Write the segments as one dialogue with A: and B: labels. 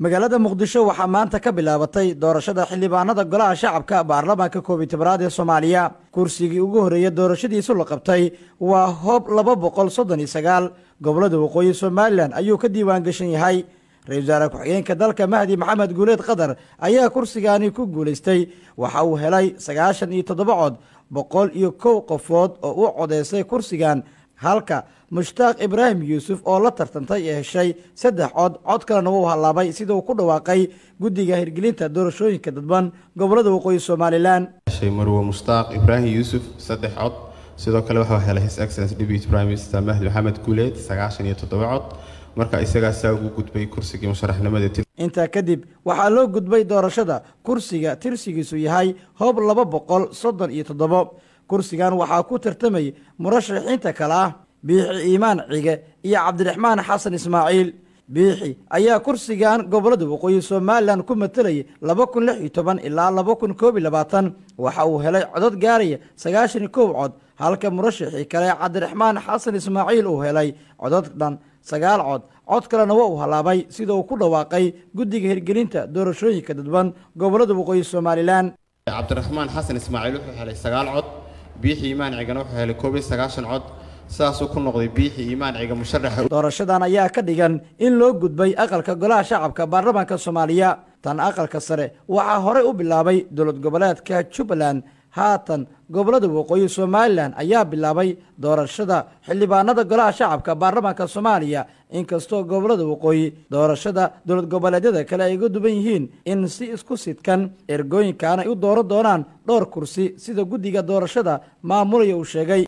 A: magaalada muqdisho waxaa maanta ka bilaabatay doorashada xildhibaanada golaha shacabka baarlamaanka koob iyo tobanaad ee soomaaliya kursigii ugu horreeya doorashadiisu la qabtay waa hoob laba boqol soddon iyo sagaal gobolada waqooyi somalilan ayuu ka diiwaan gashan yahay ra-isul wasaare ku-xigeenka dalka mahdi maxamed guuleed qatar ayaa kursigaani ku guulaystay waxa uu helay sagaashan iyo toddoba cod boqol iyo kow qofood oo u codeysay kursigan halka mushtaaq ibraahim yuusuf oo la tartantay ee heshay saddex cod cod kalena wuu hallaabay sida uu ku dhawaaqay guddiga hirgelinta doorashooyinka dadban gobolada waqooyi somalilan
B: marwe mushtaaq ibraahim yuusuf saddex cod sidoo kale waxaa helay his excellence deputy prime minister mahdi maxamed guuleed sagaashan iyo toddoba cod marka isagaasaa ugu gudbay kursigii musharaxnimada
A: intaa kadib waxaa loo gudbay doorashada kursiga tirsigiisu yahay hoob laba boqol soddon iyo toddobo kursigan waxaa ku tartamay murashaxiinta kale ah biixi iimaan cige iyo cabdiraxmaan xasan ismaaciil biixi ayaa kursigan gobolada waqooyi somalilan ku matalayay laba kun lix iyo toban ilaa laba kun koob iyo labaatan waxa uu helay codod gaaraya sagaashan iyo kow cod halka murashaxii kale cabdiraxmaan xasan ismaaciil uu helay codod dhan sagaal cod cod kalena waa uu hallaabay sida uu ku dhawaaqay guddiga hirgelinta doorashooyinka dadban gobolada waqooyi somalilan
B: cabdiraxmaan xasan ismaaciil wuxuu helay sagaal cod biixi iimaan cigana wuxuu helay koob iyo sagaashan cod saasuu ku noqday biixi iimaan ciga musharaxa
A: doorashadan ayaa ka dhigan in loo gudbay aqalka golaha shacabka baarlamaanka soomaaliya tan aqalka sare waxaa horey u bilaabay dowlad goboleedka jubbaland haatan gobolada waqooyi somalilan ayaa bilaabay doorashada xildhibaanada golaha shacabka baarlamaanka soomaaliya inkastoo gobolada waqooyi doorashada dowlad goboleedyada kale ay uga duwan yihiin in si isku sidkan ergooyinkan ay u dooran doonaan dhowr kursi sida guddiga doorashada maamulaya uu sheegay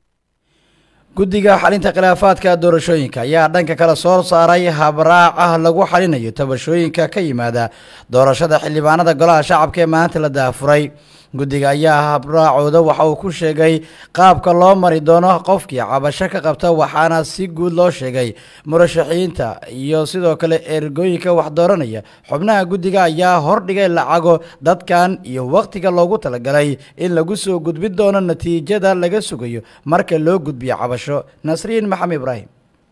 A: guddiga xalinta khilaafaadka doorashooyinka ayaa dhanka kale soo saaray habraac ah lagu xalinayo tabashooyinka ka yimaada doorashada xildhibaanada golaha shacabka ee maanta la daafuray guddiga ayaa habraacooda waxa uu ku sheegay qaabka loo mari doono qofkii cabasho ka qabta waxaana si guud loo sheegay murashaxiinta iyo sidoo kale ergooyinka wax dooranaya xubnaha guddiga ayaa hordhigay lacago dadkan iyo wakhtiga loogu talagalay in lagu soo gudbin doono natiijada laga sugayo marka loo gudbiyo cabasho nasriin maxamed ibraahim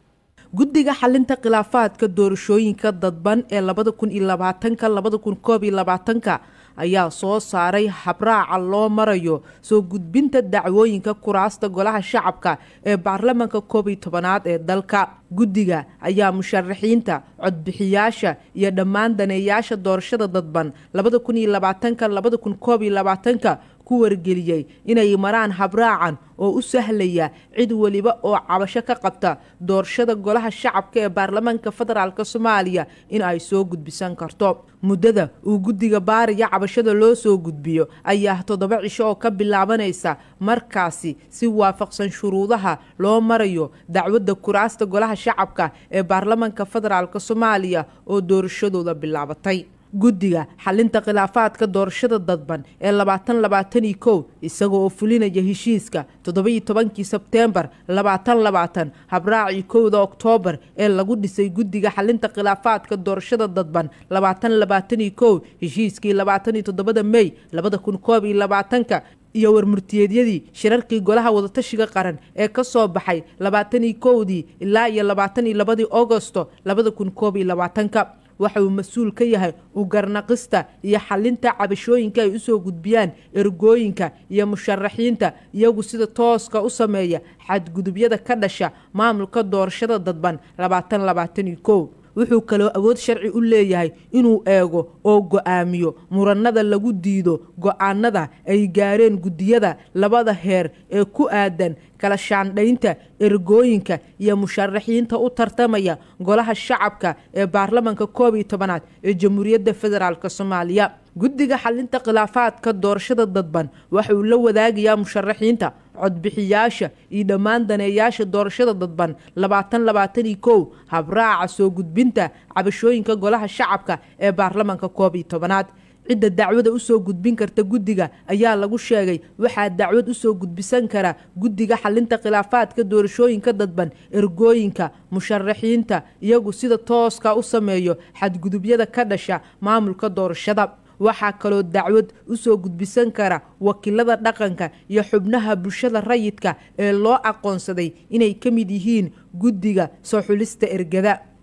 C: guddiga xalinta khilaafaadka doorashooyinka dadban ee labada kun iyo labaatanka labada kun koob iyo labaatanka ayaa soo saaray habraaca loo marayo soo gudbinta dacwooyinka kuraasta golaha shacabka ee baarlamaanka koob iyo tobanaad ee dalka guddiga ayaa musharaxiinta codbixiyaasha iyo dhammaan daneeyaasha doorashada dadban labada kun iyo labaatanka labada kun koob iyo labaatanka ku wargeliyey inay maraan habraacan oo u sahlaya cid weliba oo cabasho ka qabta doorashada golaha shacabka ee baarlamaanka federaalk soomaaliya in ay soo gudbisan karto muddada uu guddiga baariga cabashada loo soo gudbiyo ayaa toddoba cisho oo ka bilaabanaysa markaasi si waafaqsan shuruudaha loo marayo dacwadda kuraasta golaha shacabka ee baarlamaanka federaalk soomaaliya oo doorashadooda bilaabatay guddiga xalinta khilaafaadka doorashada dadban ee labaatan labaatan iyo kow isaga oo fulinaya heshiiska toddoba-iyo tobankii sebteembar labaatan labaatan habraacii kowda oktoobar ee lagu dhisay guddiga xalinta khilaafaadka doorashada dadban labaatan labaatan iyo kow heshiiskii labaatan iyo toddobada mey labada kun koob iyo labaatanka iyo warmurtiyeedyadii shirarkii golaha wadatashiga qaran ee ka soo baxay labaatan iyo kowdii ilaa iyo labaatan iyo labadii agosto labada kun koob iyo labaatanka waxa uu mas-uul ka yahay u garnaqista iyo xalinta cabashooyinka ay usoo gudbiyaan ergooyinka iyo musharaxiinta iyagu sida tooska u sameeya xadgudubyada ka dhasha maamulka doorashada dadban labaatan labaatan iyo kow wuxuu kaloo awood sharci u leeyahay inuu eego oo go-aamiyo muranada lagu diido go-aanada ay gaareen guddiyada labada heer ee ku aadan kala shaandhaynta ergooyinka iyo musharaxiinta u tartamaya golaha shacabka ee baarlamaanka koob iyo tobanaad ee jamhuuriyadda federaalk soomaaliya guddiga xalinta khilaafaadka doorashada dadban waxa uu la wadaagayaa musharaxiinta codbixiyaasha iyo dhammaan daneeyaasha doorashada dadban labaatan labaatan iyo kow habraaca soo gudbinta cabashooyinka golaha shacabka ee baarlamaanka koob iyo tobanaad cidda dacwada usoo gudbin karta guddiga ayaa lagu sheegay waxaa dacwad usoo gudbisan kara guddiga xalinta khilaafaadka doorashooyinka dadban ergooyinka musharaxiinta iyagu sida tooska u sameeyo xadgudubyada ka dhasha maamulka doorashada waxaa kaloo dacwad usoo gudbisan kara wakiilada dhaqanka iyo xubnaha bulshada rayidka ee loo aqoonsaday inay ka mid yihiin guddiga soo xulista ergada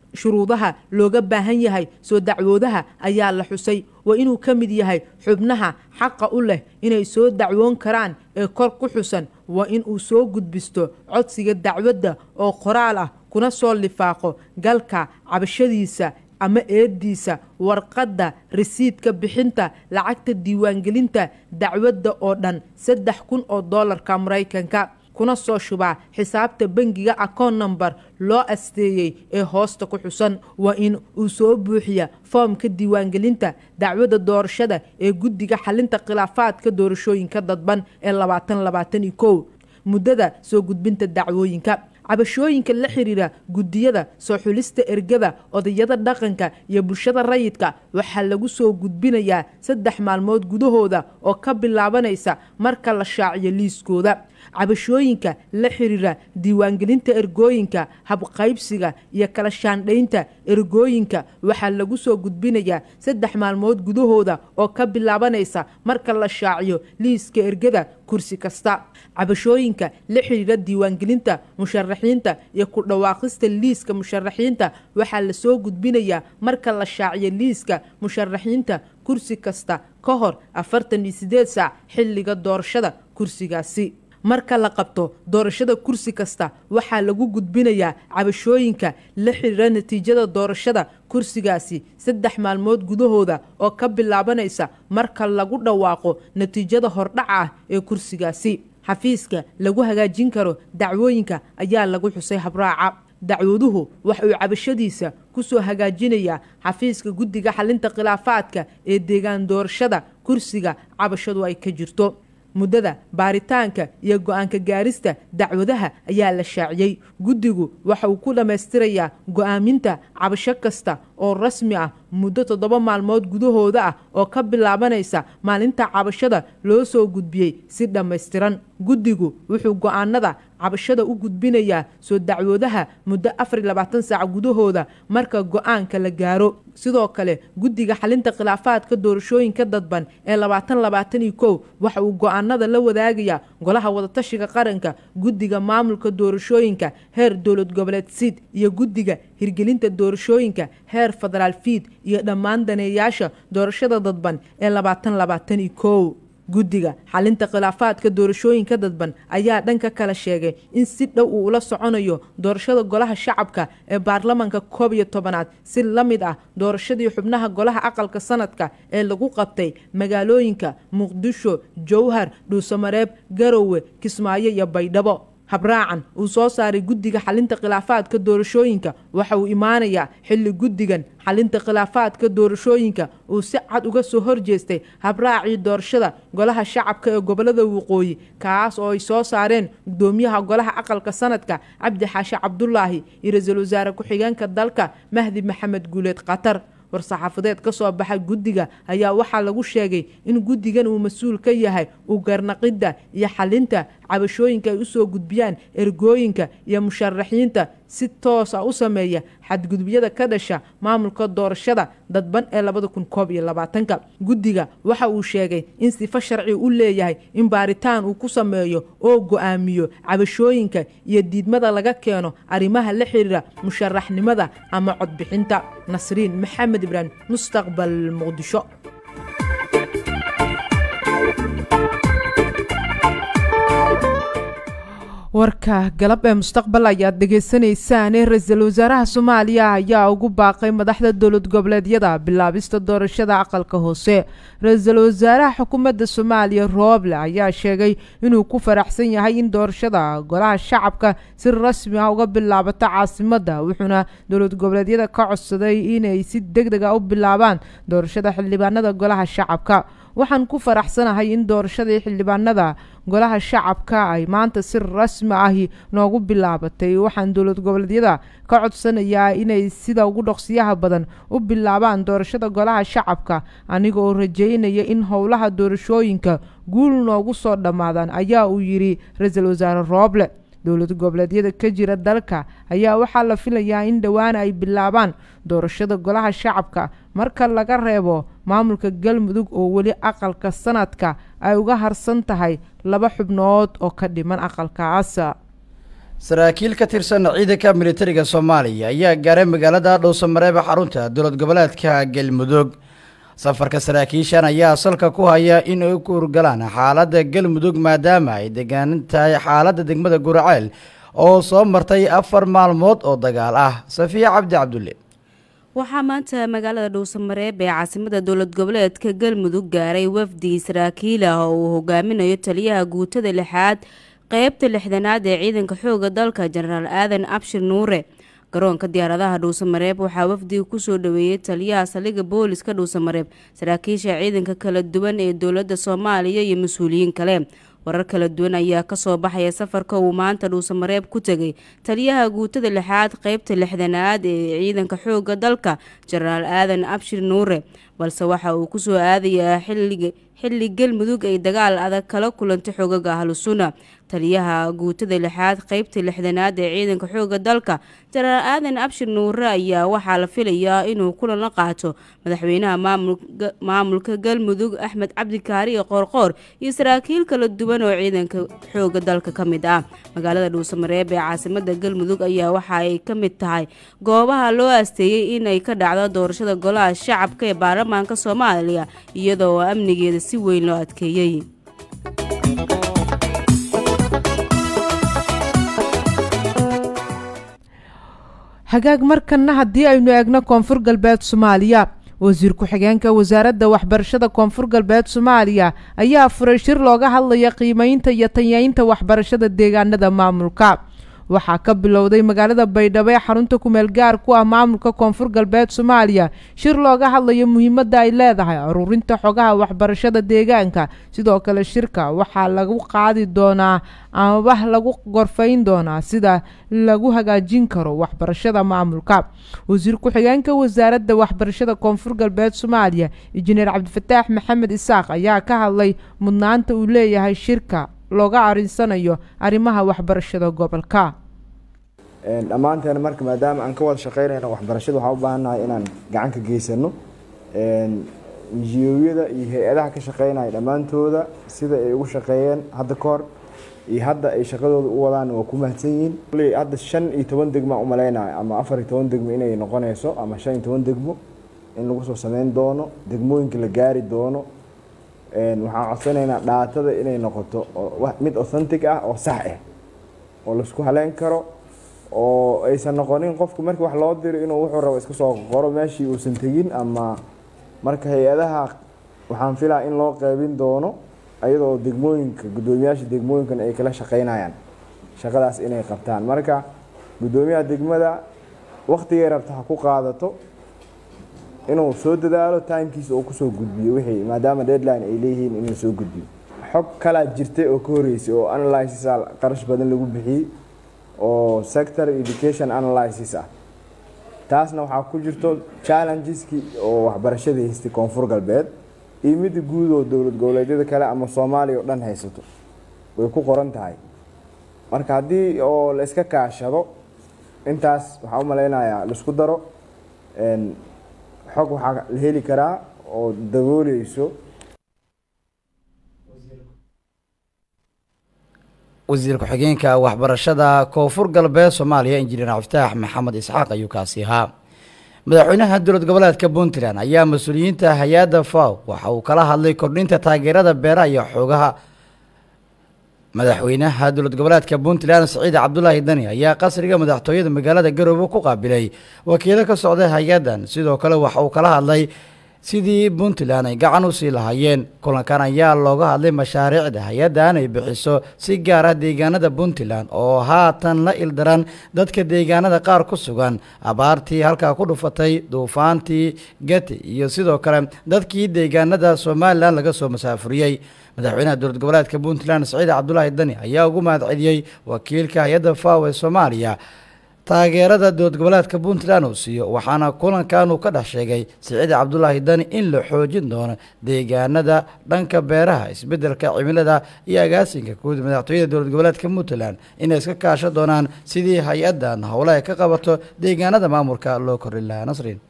C: shuruudaha looga baahan yahay soo dacwoodaha ayaa la xusay waa inuu ka mid yahay xubnaha xaqa u leh inay soo dacwoon karaan ee kor ku xusan waa inuu soo gudbisto codsiga dacwadda oo qoraal ah kuna soo lifaaqo galka cabashadiisa ama eediisa warqadda risiidka bixinta lacagta diiwaangelinta dacwadda oo dhan saddex kun oo doolarka maraykanka kuna soo shubaa xisaabta bangiga akoon number loo asteeyey ee hoosta ku xusan waa in uu soo buuxiya foomka diiwaangelinta dacwadda doorashada ee guddiga xalinta khilaafaadka doorashooyinka dadban ee labaatan labaatan iyo kow muddada soo gudbinta dacwooyinka cabashooyinka la xiriira guddiyada soo xulista ergada odayada dhaqanka iyo bulshada rayidka waxaa lagu soo gudbinayaa saddex maalmood gudahooda oo ka bilaabanaysa marka la shaaciyo liiskooda cabashooyinka la xiriira diiwaangelinta ergooyinka habqaybsiga iyo kala shaandhaynta ergooyinka waxaa lagu soo gudbinayaa saddex maalmood gudahooda oo ka bilaabanaysa marka la shaaciyo liiska ergada kursi kasta cabashooyinka la xiriira diiwaangelinta musharaxiinta iyo ku dhawaaqista liiska musharaxiinta waxaa lasoo gudbinayaa marka la shaaciyo liiska musharaxiinta kursi kasta ka hor afartan iyo sideed saac xilliga doorashada kursigaasi marka la qabto doorashada kursi kasta waxaa lagu gudbinayaa cabashooyinka la xiriira natiijada doorashada kursigaasi saddex maalmood gudahooda oo ka bilaabanaysa marka lagu dhawaaqo natiijada hordhaca ah ee kursigaasi xafiiska lagu hagaajin karo dacwooyinka ayaa lagu xusay habraaca dacwaduhu waxa uu cabashadiisa kusoo hagaajinayaa xafiiska guddiga xalinta khilaafaadka ee deegaan doorashada kursiga cabashadu ay ka jirto muddada baaritaanka iyo go-aanka gaarista dacwadaha ayaa la shaaciyey guddigu waxa uu ku dhammaystirayaa go-aaminta cabasho kasta oo rasmi ah muddo toddoba maalmood gudahooda ah oo ka bilaabanaysa maalinta cabashada loo soo gudbiyey si dhammaystiran guddigu wuxuu go-aanada cabashada u gudbinayaa soo dacwoodaha muddo afar iyo labaatan saac gudahooda marka go-aanka la gaaro sidoo kale guddiga xalinta khilaafaadka doorashooyinka dadban ee labaatan labaatan iyo kow waxa uu go-aanada la wadaagayaa golaha wadatashiga qaranka guddiga maamulka doorashooyinka heer dowlad goboleed siid iyo guddiga hirgelinta doorashooyinka heer federaal fiid iyo dhammaan daneeyaasha doorashada dadban ee labaatan labaatan iyo kow guddiga xalinta khilaafaadka doorashooyinka dadban ayaa dhanka kale sheegay in si dhow uu ula soconayo doorashada golaha shacabka ee baarlamanka koob iyo tobanaad si la mid ah doorashadii xubnaha golaha aqalka sanadka ee lagu qabtay magaalooyinka muqdisho jowhar dhuusamareeb garowe kismaayo iyo baydhabo habraacan uu soo saaray guddiga xalinta khilaafaadka doorashooyinka waxa uu imaanayaa xilli guddigan xalinta khilaafaadka doorashooyinka uu si cad uga soo horjeestay habraacii doorashada golaha shacabka ee gobolada waqooyi kaas oo ay soo saareen gudoomiyaha golaha aqalka sanadka cabdi xaashi cabdulaahi iyo ra-iisul wasaare ku-xigeenka dalka mahdi maxamed guuleed qatar war-saxaafadeed ka soo baxa guddiga ayaa waxaa lagu sheegay in guddigan uu mas-uul ka yahay u garnaqidda iyo xalinta cabashooyinka ay usoo gudbiyaan ergooyinka iyo musharaxiinta si toos ah u sameeya xadgudubyada ka dhasha maamulka doorashada dadban ee labada kun koob iyo labaatanka guddiga waxa uu sheegay in sifo sharci u leeyahay in baaritaan uu ku sameeyo oo go-aamiyo cabashooyinka iyo diidmada laga keeno arrimaha la xiriira musharaxnimada ama codbixinta nasriin maxamed ibraahim mustaqbal muqdisho warka galab ee mustaqbal ayaad dhegaysanaysaan ra-iisul wasaaraha soomaaliya ayaa ugu baaqay madaxda dowlad goboleedyada bilaabista doorashada aqalka hoose ra-iisul wasaaraha xukuumadda soomaaliya rooble ayaa sheegay inuu ku faraxsan yahay in doorashada golaha shacabka si rasmi ah uga bilaabato caasimadda wuxuuna dowlad goboleedyada ka codsaday inay si deg deg a u bilaabaan doorashada xildhibaanada golaha shacabka waxaan ku faraxsanahay in doorashadii xildhibaanada golaha shacabka ay maanta si rasmi ahi noogu bilaabatay waxaan dowlad goboleedyada ka codsanayaa inay sida ugu dhoqsiyaha badan u bilaabaan doorashada golaha shacabka aniga oo rajeynaya in howlaha doorashooyinka guul noogu soo dhammaadaan ayaa uu yidhi ra-iisul wasaare rooble dowlad goboleedyada ka jira dalka ayaa waxaa la filayaa in dhowaana ay bilaabaan doorashada golaha shacabka marka laga reebo maamulka galmudug oo weli aqalka sanadka ay uga harsan tahay laba xubnood oo ka dhiman aqalkaas
A: saraakiil ka tirsan ciidanka militariga soomaaliya ayaa gaaray magaalada dhowsamareeba xarunta dowlad goboleedka galmudug safarka saraakiishan ayaa salka ku haya in ay ku urgalaan xaaladda galmudug maadaama ay degaan tahay xaaladda degmada guraceel oo soo martay afar maalmood oo dagaal ah safiya cabdi cabdulle
D: waxaa maanta magaalada dhuusamareeb ee caasimada dowlad goboleedka galmudug gaaray wafdi saraakiil ah oo uu hogaaminayo taliyaha guutada lixaad qeybta lixdanaad ee ciidanka xooga dalka jenaraal aadan abshir nuure garoonka diyaaradaha dhuusamareeb waxaa wafdiga kusoo dhaweeyey taliyaha saldhigga booliska dhuusamareeb saraakiisha ciidanka kala duwan ee dowladda soomaaliya iyo mas-uuliyiin kale warar kala duwan ayaa kasoo baxaya safarka uu maanta dhuusamareeb ku tegay taliyaha guutada lixaad qeybta lixdanaad ee ciidanka xooga dalka jenaraal aadan abshir nuure balse waxa uu kusoo aadayaa xilliga xilli galmudug ay dagaal adag kala kulantay xoogaga ahlusuna taliyaha guutada lixaad qeybta lixdanaad ee ciidanka xooga dalka jenaraal aadan abshir nuure ayaa waxaa la filayaa inuu kulan la qaato madaxweynaha maamulka galmudug axmed cabdikaariyo qoorqoor iyo saraakiil kala duwan oo ciidanka xooga dalka ka mid ah magaalada dhuusamareeb ee caasimada galmudug ayaa waxa ay ka mid tahay goobaha loo asteeyey inay ka dhacdo doorashada golaha shacabka ee baarlamaanka soomaaliya iyadoo amnigeeda si weyn loo adkeeyey
C: hagaag markanna haddii aynu eegno koonfur galbeed soomaaliya wasiir ku-xigeenka wasaaradda waxbarashada koonfur galbeed soomaaliya ayaa furay shir looga hadlaya qiimeynta iyo tanyeynta waxbarashada deegaanada maamulka waxaa ka bilowday magaalada baydhabo ee xarunta kumeel gaar ku ah maamulka koonfur galbeed soomaaliya shir looga hadlayo muhiimadda ay leedahay aruurinta xogaha waxbarashada deegaanka sidoo kale shirka waxaa lagu qaadi doonaa amaba lagu gorfayn doonaa sida lagu hagaajin karo waxbarashada maamulka wasiir ku-xigeenka wasaaradda waxbarashada koonfur galbeed soomaaliya injineer cabdifataax maxamed isaaq ayaa ka hadlay mudnaanta uu leeyahay shirka looga arinsanayo arrimaha waxbarashada gobolka
E: dhammaanteena marka maadaama aan ka wada shaqeynayno waxbarashada waxaan u baahannahay inaan gacan ka geysano injiyoyada iyo hay-adaha ka shaqeynaya dhammaantooda sida ay ugu shaqeeyeen hadda ka hor iyo hadda ay shaqadooda u wadaan waa ku mahadsan yihiin hadda shan iyo toban degmo aan umaleynaya ama afar iyo toban degmo inay noqonayso ama shan iyo toban degmo in lagu soo sameyn doono degmooyinka la gaari doono waxaan codsanaynaa dhaatada inay noqoto mid authentic ah oo sax ah oo laisku haleyn karo oo aysan noqonin qofku markii wax loo diro inuu wuxuu rabo iska soo qoro meeshii uusan tegin ama marka hay-adaha waxaan filaa in loo qeybin doono ayadoo degmooyinka guddoomiyaasha degmooyinkan ay kala shaqeynayaan shaqadaas inay qabtaan marka guddoomiyaha degmada waktigay rabta ha ku qaadato inuu soo dadaalo timekiisa uu kusoo gudbiyo wixii maadaama deadline ay leeyihiin in la soo gudbiyo xog kalaa jirtay oo ka horeysay oo analysis qarash badan lagu bixiyey oo sector education analysis ah taasna waxaa ku jirto challengeski oo waxbarashada haystay koonfur galbeed iyo midda guud oo dowlad goboleedyada kale ama soomaaliya oo dhan haysato way ku qoran tahay marka haddii oo la iska kaashado intaas waxaa u malaynayaa laisku daro xog waxaa la heli karaa oo dabooleyso
A: wasiir ku-xigeenka waxbarashada koonfur galbeed soomaaliya injineer cabdifitaax maxamed isxaaq ayuu kaasi ahaa madaxweynaha dowlad goboleedka puntland ayaa mas-uuliyiinta hay-adda faw waxa uu kala hadlay kordhinta taageerada beeraha iyo xoogaha madaxweynaha dowlad goboleedka puntland siciid cabdulaahi dani ayaa qasriga madaxtooyada magaalada garoobe ku qaabilay wakiilo ka socda hay-addan sidoo kale waxa uu kala hadlay sidii puntland ay gacan u sii lahaayeen kulankan ayaa looga hadlay mashaariicda hay-addan ay bixiso si gaar ah deegaanada puntland oo haatan la ildaran dadka deegaanada qaar ku sugan abaartii halkaa ku dhufatay duufaantii gati iyo sidoo kale dadkii deegaanada somalilan laga soo masaafuriyey madaxweynaha dowlad goboleedka puntland siciid cabdulaahi dani ayaa ugu mahad celiyey wakiilka hay-adda faw ee soomaaliya taageerada dowlad goboleedka puntland uu siiyo waxaana kulankan uu ka dhex sheegay siciid cabdulaahi dani in la xoojin doono deegaanada dhanka beeraha isbedelka cimilada iyo agaasinka guud madaxtooyada dowlad goboleedka puntland inay iska kaashan doonaan sidii hay-addan howle ay ka qabato deegaanada maamulka loo kordhin lahaa nasrin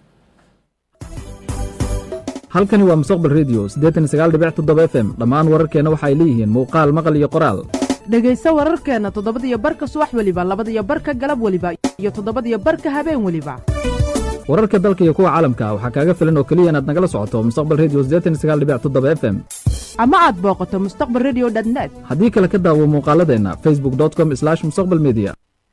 F: halkani waa mustaqbal redio siddeetan iyo sagaal dhibic toddoba f m dhammaan wararkeenna waxa ay leeyihiin muuqaal maqal iyo qoraal
C: dhegayso wararkeenna toddobadiyo barka subax weliba labadiyo barka galab weliba iyo toddobadiyo barka habeen weliba
F: wararka dalka iyo kuwa caalamka waxaa kaaga filan oo keliya inaad nagala socoto mustaqbal redio f m
C: ama aad booqato mustaqbal redio net
F: haddii kale ka daawo muuqaaladeenna facebook com mustaqbal media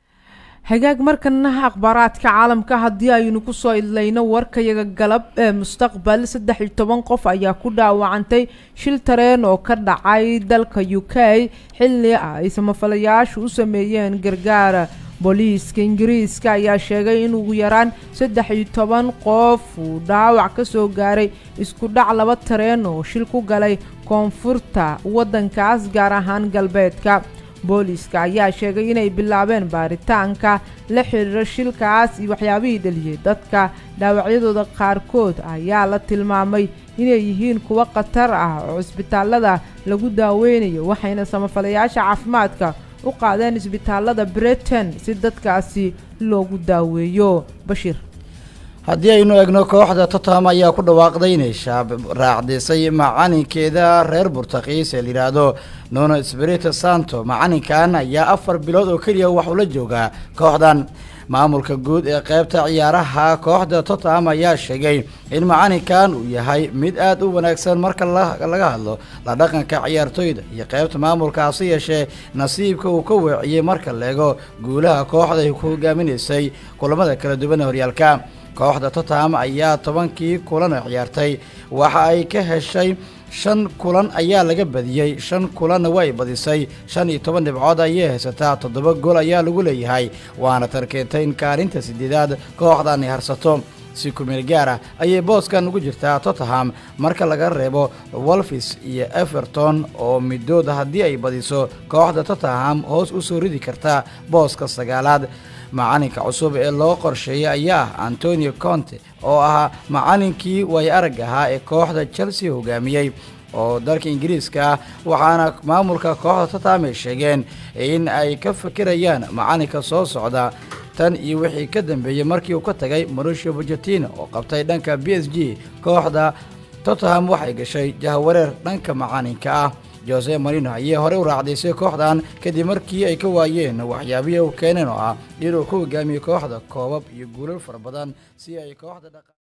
C: hagaag markana akhbaaraadka caalamka haddii aynu ku soo idlayno warkayaga galab ee mustaqbal saddex iyo toban qof ayaa ku dhaawacantay shil tareen oo ka dhacay dalka u k xilli ay samafalayaashu u sameeyeen gargaara booliiska ingiriiska ayaa sheegay in ugu yaraan saddex iyo toban qof uu dhaawac ka soo gaaray isku dhac laba tareen oo shil ku galay koonfurta waddankaas gaar ahaan galbeedka booliiska ayaa sheegay inay bilaabeen baaritaanka la xiriira shilkaas iyo waxyaabihii dhaliyey dadka dhaawacyadooda qaarkood ayaa la tilmaamay inay yihiin kuwo khatar ah oo cisbitaalada lagu daaweynayo waxayna samafalayaasha caafimaadka u qaadeen isbitaalada britain si dadkaasi loogu daaweeyo bashiir
A: haddii aynu egno kooxda tottenham ayaa ku dhawaaqday inay shaab raacdisay macalinkeeda reer burtakiis ee layidhaahdo nuno spirito santo macalinkan ayaa afar bilood oo keliya wax ula joogaa kooxdan maamulka guud ee qeybta ciyaaraha kooxda tottenham ayaa sheegay in macalinkan uu yahay mid aada u wanaagsan marka laga hadlo la dhaqanka ciyaartoyda iyo qeybta maamulka hase yeeshee nasiibka uu ka weeciyey marka leego guulaha kooxda ay ku hogaaminaysay kulamada kala duwan ee horyaalka kooxda tottenham ayaa tobankii kulan oo ciyaartay waxa ay ka heshay shan kulan ayaa laga badiyey shan kulanna way badisay shan iyo toban dhibcood ayay haysataa toddoba gool ayaa lagu leeyahay waana tarkeentay in kaalinta sideedaad kooxdan ay harsato si kumeel gaara ayay booskan ugu jirtaa tottenham marka laga reebo wolfis iyo everton oo midooda haddii ay badiso kooxda tottenham hoos u soo ridi karta booska sagaalaad macalinka cusub ee loo qorsheeyay ayaa ah antonio conte oo ahaa macalinkii way arag ahaa ee kooxda chelsea hogaamiyey oo dalka ingiriiska ah waxaana maamulka kooxda tottenham ay sheegeen in ay ka fikirayaan macalinka soo socda tan iyo wixii ka dambeeyey markii uu ka tagay mauricio pochettino oo qabtay dhanka b s g kooxda tottenham waxay gashay jahwareer dhanka macalinka ah jose marino ayay horey u raacdaysay kooxdan kadib markii ay ka waayeen waxyaabihii u keeneen oo ah inuu ku hogaamiyey kooxda koobab iyo guulal fara badan si ay kooxda